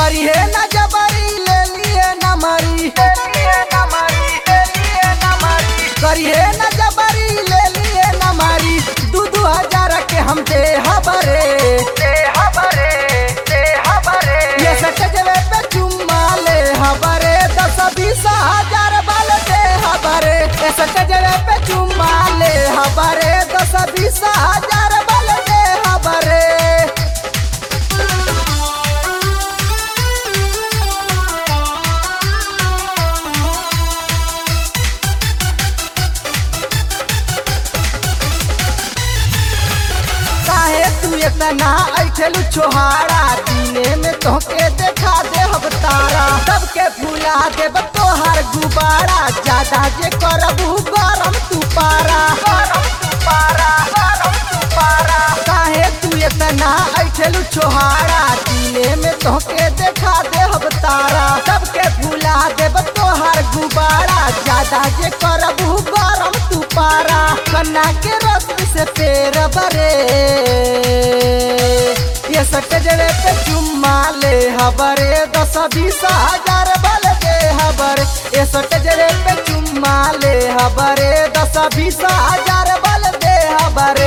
करिए न जबरी ले लिए न मरी करिए न जबरी ले लिए न मरी दू दू हजार के हम दे हबरे ये सटजवे पे चुम्मा ले हबरे दस बीस हजार बाल दे हबरे ये सटजवे पे चुम्मा ले हबरे दस बीस हजार बाल दे हबरे काहे तू इतना ऐठलू छोहारा दिने में तोहके देखा दे हम तारा सबके भुला देब तोहार गुबारा ज्यादा जे करबू गरम तू पारा गरम तू पारा गरम तू पारा काहे तू इतना ऐठलू छोहारा दिने में तोहके देखा दे हम तारा सबके भुला देब तोहार गुबारा ज्यादा जे करबू गरम तू पारा कन्ना के रस से पेर बरे ये सट जड़े पे चुम्मा ले हबरे दस बीस हजार बल दे हबरे ये सट जड़े पे चुम्मा ले हबरे दस बीस हजार बल दे हबरे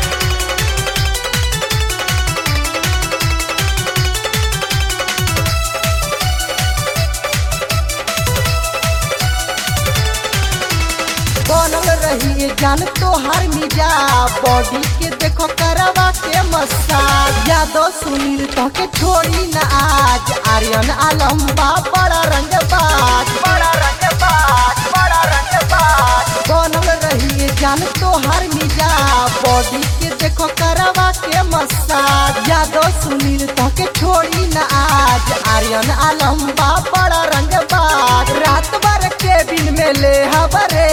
बनल रही जान तोहार मिजा बॉडी के देखो करवा के मसाज यादव सुनील तो के छोड़ी न आज आर्यन आलम बा बड़ा रंगबाज बड़ा रंगबाज बड़ा रंगबाज बनल रही जान तोहार मिजा बॉडी के देखो करवा के मसाज यादव सुनील तो के छोड़ी न आज आर्यन आलम बा बड़ा रंगबाज रात भर केबिन में ले हबरे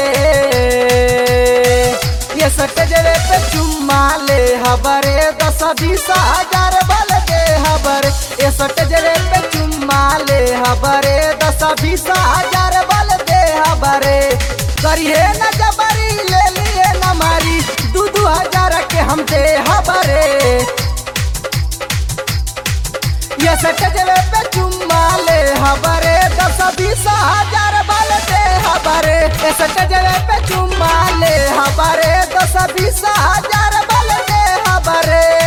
ये सट जरे पे चुम्मा ले हबरे दस बीस हजार बल दे हबरे ये सट जरे पे चुम्मा ले हबरे दस बीस हजार बल दे हबरे करिए न जबरी ले लिए न मारी दू दू हजार के हम दे हबरे ये सट जरे पे चुम्मा ले हबरे दस बीस हजार बल दे हबरे ये सट जरे पे चुम्मा ले हबरे दस बीस हजार बल दे हबरे